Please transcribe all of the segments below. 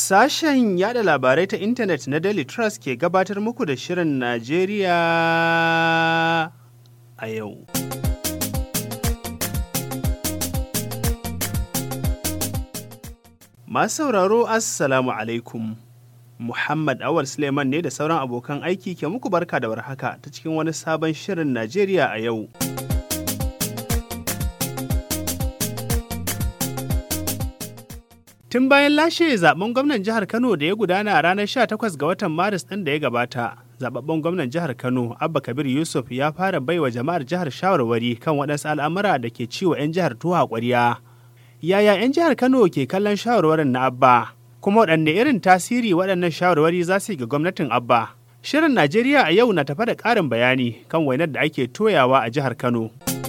Sashen yada labarai ta intanet na Daily Trust ke gabatar muku da Shirin Najeriya a yau. Masu sauraro Assalamu alaikum. Muhammad Awal Suleiman ne da sauran abokan aiki ke muku barka da warhaka ta cikin wani sabon Shirin Najeriya a yau. Tun bayan lashe zaben gwamnan jihar Kano da ya gudana a ranar 18 ga watan Maris ɗin da ya gabata, zababben gwamnan jihar Kano, Abba Kabir Yusuf ya fara baiwa jama'ar jihar shawarwari kan waɗansu al'amura da ke ciwo 'yan jihar tuwa ƙwariya. Yaya 'yan jihar Kano ke kallon shawarwarin na Abba? Kuma waɗanne irin tasiri waɗannan shawarwari za su yi ga gwamnatin Abba? Shirin Najeriya a yau na tafa da ƙarin bayani kan wainar da ake toyawa a jihar Kano.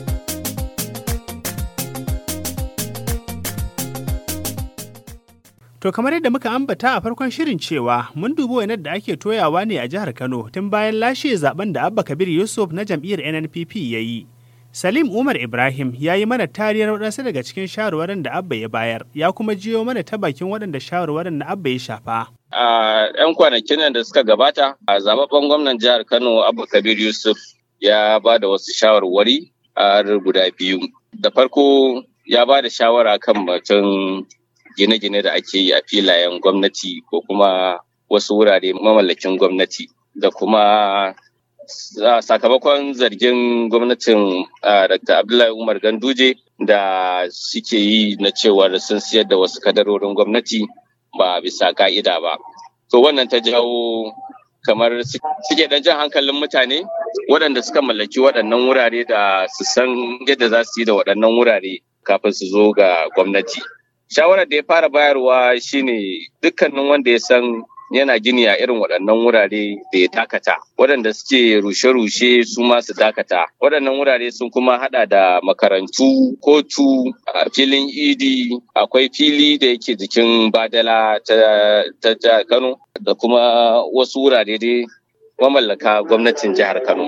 To kamar yadda muka ambata a farkon shirin cewa mun dubi wainar da ake toyawa ne a jihar Kano tun bayan lashe zaben da Abba Kabir Yusuf na jam'iyyar NNPP ya yi. Salim Umar Ibrahim ya yi mana tariyar waɗansu daga cikin shawarwarin da Abba ya bayar, ya kuma jiyo mana ta bakin waɗanda shawarwarin na Abba ya shafa. A 'yan kwanakin nan da suka gabata, a zababben gwamnan jihar Kano Abba Kabir Yusuf ya ba da wasu shawarwari a guda biyu. Da farko ya ba da shawara kan batun gine-gine da ake yi a filayen gwamnati ko kuma wasu wurare mamallakin gwamnati da kuma sakamakon zargin gwamnatin Dr. Abdullahi Umar Ganduje da suke yi na cewar sun siyar da wasu kadarorin gwamnati ba bisa ka'ida ba. To wannan ta jawo kamar suke dan jan hankalin mutane waɗanda suka mallaki waɗannan wurare da su san yadda za su yi da waɗannan wurare kafin su zo ga gwamnati. shawarar da ya fara bayarwa shine dukkanin wanda ya san yana gini a irin waɗannan wurare da ya dakata waɗanda suke rushe-rushe su ma su dakata waɗannan wurare sun kuma hada da makarantu kotu a filin idi akwai fili da yake jikin badala ta kano da kuma wasu wurare dai mamallaka gwamnatin jihar kano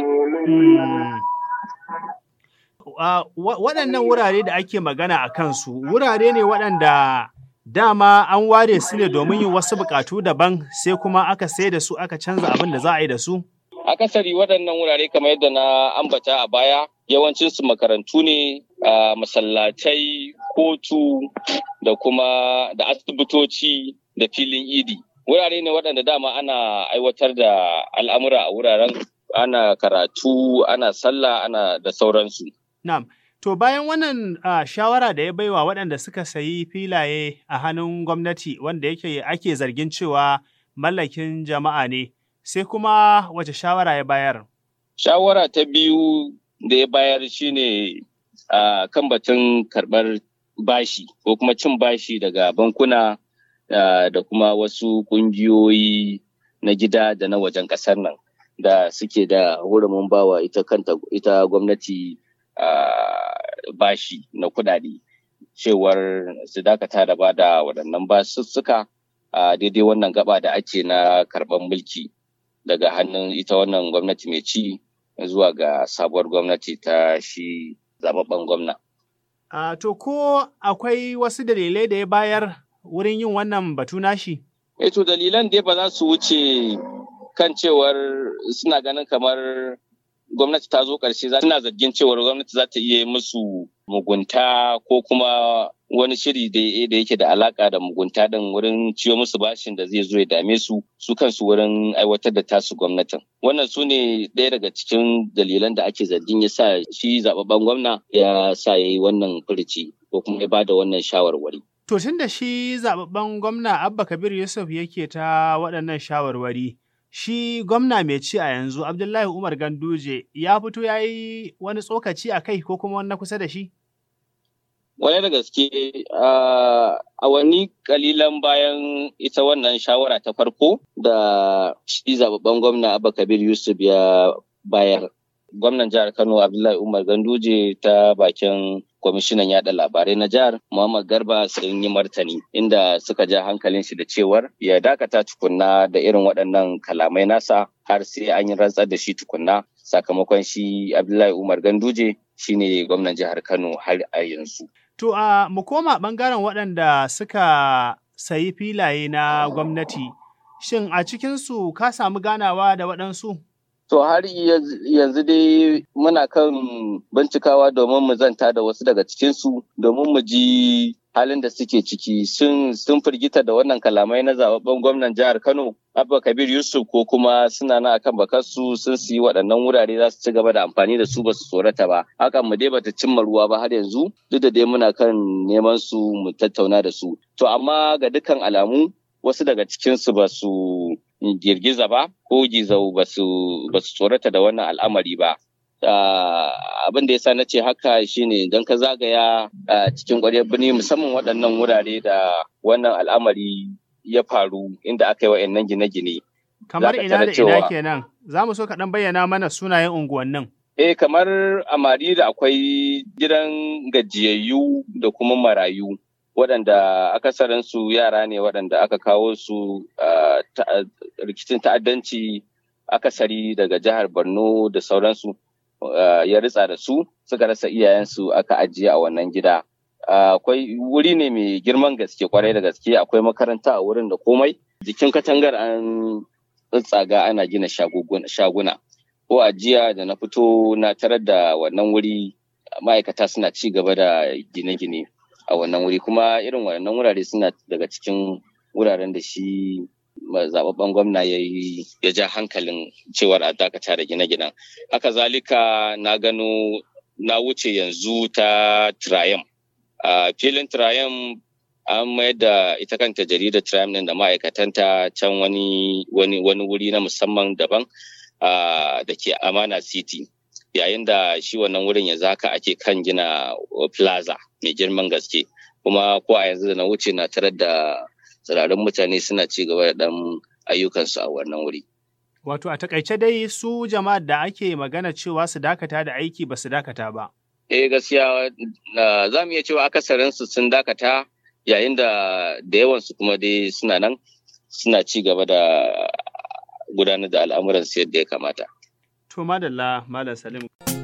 waɗannan wurare da ake magana a kansu wurare ne waɗanda dama an ware su ne domin yin wasu buƙatu daban sai kuma aka sai da su aka canza abin da za a yi da su? Akasari waɗannan wurare kamar yadda na ambata a baya yawancinsu makarantu ne masallatai kotu da kuma da asibitoci da filin idi. Wurare ne waɗanda dama ana aiwatar da al'amura a wuraren ana karatu ana sallah ana da sauransu. Na'am. To bayan wannan uh, shawara da ya baiwa waɗanda suka sayi filaye a hannun gwamnati wanda yake ake zargin cewa mallakin jama'a ne, sai kuma wace shawara ya bayar? Shawara ta biyu da ya bayar shine uh, kan batun karɓar bashi ko kuma cin bashi daga bankuna uh, da kuma wasu ƙungiyoyi na gida da na wajen ƙasar nan da suke da hurumin bawa ita kanta ita gwamnati Uh, bashi na kudade cewar su dakata da ba da waɗannan basussuka a uh, daidai wannan gaba da ake na karɓar mulki daga hannun ita wannan gwamnati mai ci zuwa ga sabuwar gwamnati ta shi zababben gwamna. Uh, to ko akwai wasu dalilai da ya bayar wurin yin wannan batu nashi? E to dalilan dai ba za su wuce kan cewar suna ganin kamar gwamnati ta zo ƙarshe suna zargin cewar gwamnati za ta iya musu mugunta ko kuma wani shiri da yake da alaka da mugunta din wurin ciyo musu bashin da zai zo ya dame su su kansu wurin aiwatar da tasu gwamnatin wannan su ne ɗaya daga cikin dalilan da ake zargin ya sa shi zababben gwamna ya sa ya yi wannan furici ko kuma ya bada wannan shawarwari to tun da shi zababben gwamna abba kabir yusuf yake ta waɗannan shawarwari shi gwamna mai ci a yanzu Abdullahi Umar Ganduje ya fito ya yi wani tsokaci a kai ko kuma wani kusa da shi? Wani da gaske a wani kalilan bayan ita wannan shawara ta farko da shi zababben gwamna Abba Kabir Yusuf ya bayar. Gwamnan jihar Kano Abdullahi Umar Ganduje ta bakin kwamishinan yada labarai na jihar Muhammad Garba sun yi martani inda suka ja hankalin shi da cewar ya dakata tukunna da irin waɗannan kalamai nasa har sai an yi rantsar da shi tukunna sakamakon shi Abdullahi Umar Ganduje shine gwamnan jihar Kano har a yanzu. To a mu koma ɓangaren waɗanda suka sayi filaye na gwamnati. Shin a cikinsu ka samu ganawa da waɗansu? To har yanzu dai muna kan bincikawa domin mu zanta da wasu daga cikinsu domin mu ji halin da suke ciki sun firgita da wannan kalamai na zababben gwamnan jihar Kano Abba Kabir Yusuf ko kuma suna na akan bakarsu sun siyi waɗannan wurare za su ci gaba da amfani da su ba su tsorata ba hakan mu dai bata cimma ruwa ba har yanzu duk da dai muna kan neman su mu tattauna da su to amma ga dukkan alamu wasu daga cikinsu ba su girgiza ba ko gizau ba su tsorata da wannan al'amari ba. Abin da ya sa na ce haka shine don ka zagaya cikin ƙwaryar birni musamman waɗannan wurare da wannan al'amari ya faru inda aka yi wa'annan gine-gine. Kamar ina da ina kenan, za mu so ka ɗan bayyana mana sunayen unguwannin. Eh kamar a da akwai gidan gajiyayyu da kuma marayu. waɗanda akasarinsu yara ne waɗanda aka kawo su rikicin ta'addanci akasari daga jihar borno da sauransu ya ritsa da su suka rasa iyayensu aka ajiye a wannan gida akwai wuri ne mai girman gaske kwarai da gaske akwai makaranta a wurin da komai jikin katangar an tsaga ana gina shaguna ko ajiya da na fito na tarar da wannan wuri ma'aikata suna ci gaba da gine-gine a wannan wuri kuma irin wannan wurare suna daga cikin wuraren da shi zababben gwamna ya yi ya ja hankalin cewar a dakata da gine-ginen haka zalika na gano na wuce yanzu ta triam a filin triam an mayar da ita kanta jaridar triam din da ma'aikatanta can wani wani wuri na musamman daban da ke amana city yayin da shi wannan wurin yanzu haka ake kan gina plaza mai girman gaske kuma ko a yanzu da na wuce na tarar da tsirarin mutane suna ci gaba da ɗan ayyukansu a wannan wuri. Wato a takaice dai su jama'ar da ake magana cewa su dakata da aiki ba su dakata ba. Eh gaskiya za mu iya cewa akasarinsu sun dakata yayin da da yawansu kuma dai suna nan suna ci gaba da gudanar da al'amuransu yadda ya kamata. To madalla Malam Salim.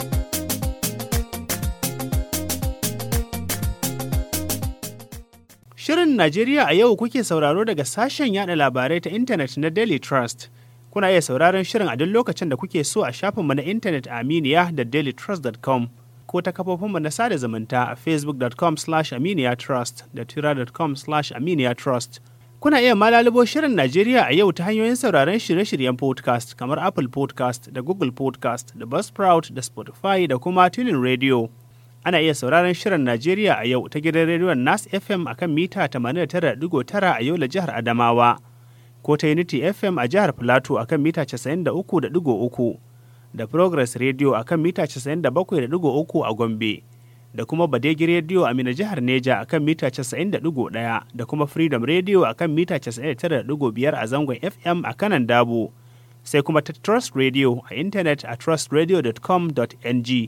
Shirin Najeriya a yau kuke sauraro daga sashen yada labarai ta intanet na Daily Trust. Kuna iya sauraron shirin a duk lokacin da kuke so a shafinmu na intanet a Aminiya da dailytrust.com ko ta kafofinmu na sada zumunta a facebook.com slash aminiyatrust da twitter.com slash aminiyatrust. Kuna iya malalubo shirin Najeriya a yau ta hanyoyin sauraron shirye-shiryen podcast kamar Apple podcast da Google podcast da Buzzsprout da Spotify da kuma Tunin Radio. Ana iya sauraron shirin Najeriya a yau ta gidan rediyon Nas FM a kan mita 89.9 a Yola jihar Adamawa, ko ta Unity FM a jihar Filato a kan mita 93.3 da Progress Radio a kan mita 97.3 a Gombe. da kuma Badegi Radio a Mina jihar Neja a kan mita 90.1 da kuma Freedom Radio a kan mita 99.5 a zangon FM a kanan Dabo, sai kuma ta Trust Radio a intanet a trustradio.com.ng.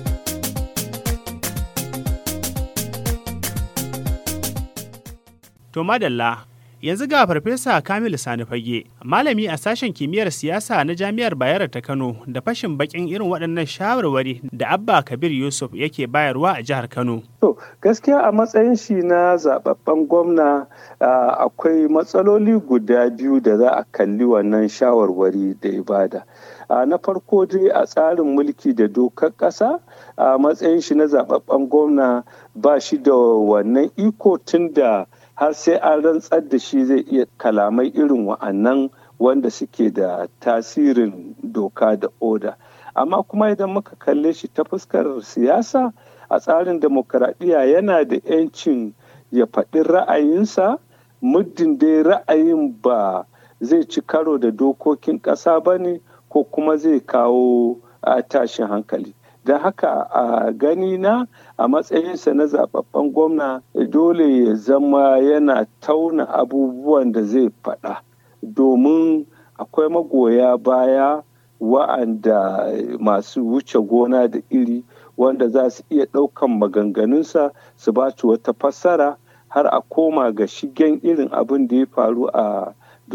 To madalla, yanzu ga Farfesa Kamilu Sani Fage, malami a sashen kimiyyar siyasa na Jami'ar Bayero ta Kano da fashin bakin irin waɗannan shawarwari da Abba Kabir Yusuf yake bayarwa a jihar Kano. To, gaskiya a matsayin shi na zababben gwamna akwai matsaloli guda biyu da za a kalli wannan shawarwari da ibada. na farko dai a tsarin mulki da dokar ƙasa a matsayin shi na zababben gwamna ba shi da wannan iko tun da har sai an rantsar da shi zai iya kalamai irin wa'annan wanda suke da tasirin doka da oda amma kuma idan muka kalle shi ta fuskar siyasa a tsarin demokaradiyya yana da 'yancin ya faɗi ra'ayinsa muddin dai ra'ayin ba zai ci karo da dokokin ƙasa ba ne ko kuma zai kawo tashin hankali don haka a gani na a matsayinsa na zababben gwamna dole ya zama yana tauna abubuwan da zai faɗa domin akwai magoya baya wa'anda masu wuce gona da iri wanda za su iya ɗaukan maganganunsa su ba wata fassara har a koma ga shigen irin abin da ya faru a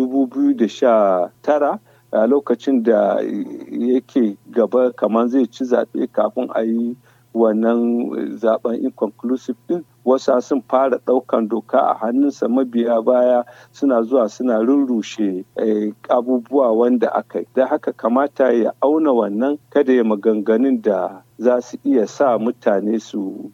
2019 a lokacin da yake gaba kamar zai ci zaɓe kafin a yi wannan zaben inconclusive din wasu sun fara ɗaukan doka a hannunsa mabiya baya suna zuwa suna rurrushe abubuwa wanda aka yi da haka kamata ya auna wannan kada ya maganganun da za su iya sa mutane su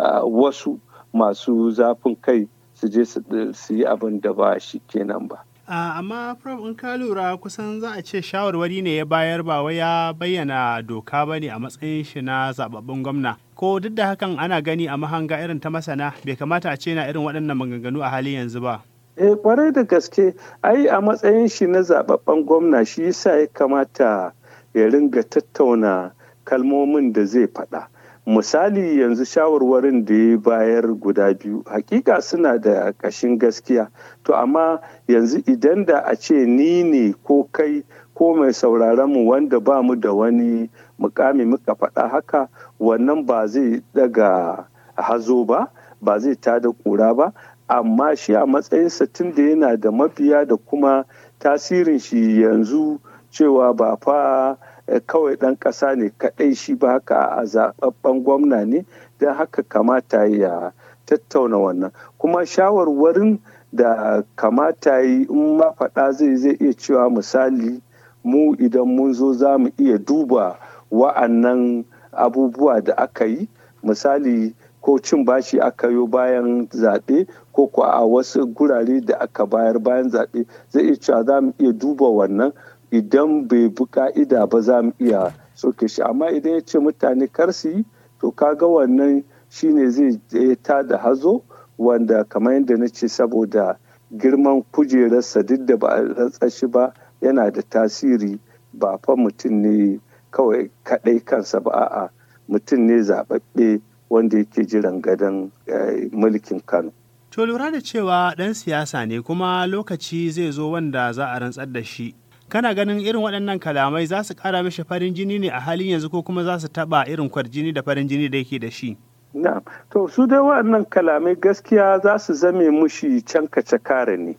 wasu masu zafin kai su je su yi abin da ba shi kenan ba Uh, amma prof in ka lura kusan za a ce shawarwari ne ya bayar ba wai ya bayyana doka ba ne a matsayin shi na zababben gwamna ko duk da hakan ana gani a mahanga irin ta masana bai kamata a ce na irin waɗannan maganganu a halin yanzu ba eh kwarai da gaske ai a matsayin shi na zababben gwamna shi yasa ya kamata ya ringa tattauna kalmomin da zai faɗa misali yanzu shawarwarin da ya bayar guda biyu hakika suna da ƙashin gaskiya to amma yanzu idan da a ce ni ne ko kai ko mai sauraron mu wanda ba mu da wani mukami muka faɗa haka wannan ba zai daga hazo ba ba zai tada ƙura ba amma shi a matsayinsa tun da yana da mabiya da kuma tasirin shi yanzu cewa ba fa kawai ɗan ƙasa ne kaɗai shi ba haka a zaɓaɓɓen gwamna ne don haka kamata ya tattauna wannan kuma shawarwarin da kamata yi in ma faɗa zai zai iya cewa misali mu idan mun zo za mu iya duba wa'annan abubuwa da aka yi misali ko cin bashi aka yi bayan zaɓe ko ko a wasu gurare da aka bayar bayan zaɓe zai iya cewa za mu iya duba wannan idan bai bi ka'ida ba za mu iya soke shi amma idan ya ce mutane kar su yi to kaga wannan shine zai ta da hazo wanda kamar yadda na ce saboda girman kujerarsa duk da ba a ratsa shi ba yana da tasiri ba fa mutum ne kawai kaɗai kansa ba a'a mutum ne zaɓaɓɓe wanda yake jiran gadon mulkin kano to lura da cewa ɗan siyasa ne kuma lokaci zai zo wanda za a rantsar da shi kana ganin irin waɗannan kalamai za su ƙara mishi farin jini ne a halin yanzu ko kuma za su taɓa irin kwarjini da farin jini da yake da shi na to su dai waɗannan kalamai gaskiya za su zame mushi can kace kare ne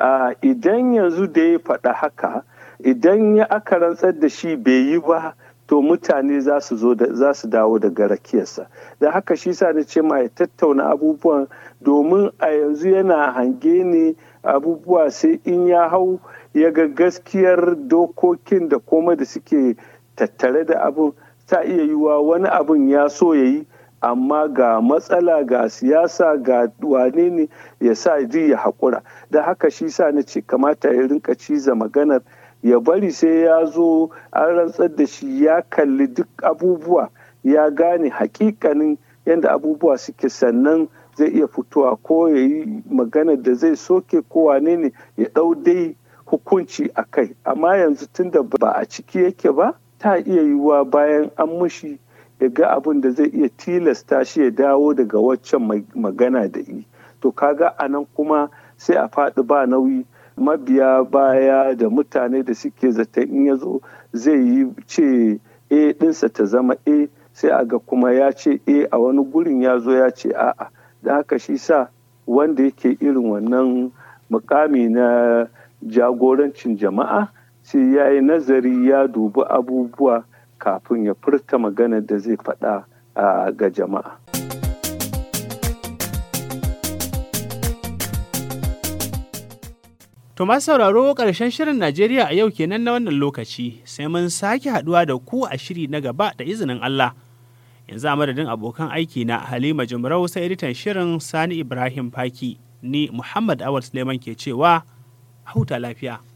idan yanzu da ya faɗa haka idan ya aka rantsar da shi bai yi ba to mutane za su zo za su dawo daga rakiyarsa da haka shi sa na ce ma ya tattauna abubuwan domin a yanzu yana hange ne abubuwa sai in ya hau ya ga gaskiyar dokokin da koma da suke tattare da abin ta iya yiwa wani abin ya so ya yi amma ga matsala ga siyasa ga wane ne ya sa ji ya haƙura da haka shi sa na ce kamata ya rinka ciza maganar ya bari sai ya zo an rantsar da shi ya kalli duk abubuwa ya gane hakikanin yadda abubuwa suke sannan zai iya fitowa ko ya yi maganar da zai soke ko wane ne ya ɗau dai hukunci a kai amma yanzu tunda ba a ciki yake ba ta iya yiwuwa bayan an mushi ya ga abin da zai iya tilasta shi ya dawo daga waccan magana da yi to kaga a nan kuma sai a faɗi ba nauyi mabiya baya da mutane da suke zata in ya zo zai yi ce a ɗinsa ta zama a sai a ga kuma ya ce a a wani gurin ya zo ya ce a'a da haka shi sa wanda yake irin wannan mukami na jagorancin jama'a sai ya yi nazari ya dubi abubuwa kafin ya furta magana da zai faɗa ga jama'a. To masu sauraro ƙarshen shirin Najeriya a yau kenan na wannan lokaci sai mun sake haɗuwa da ku a shiri na gaba da izinin Allah. Yanzu a madadin abokan aiki na Halima Jumrau sai editan shirin Sani Ibrahim Faki ni Muhammad Awal Suleiman ke cewa huta lafiya.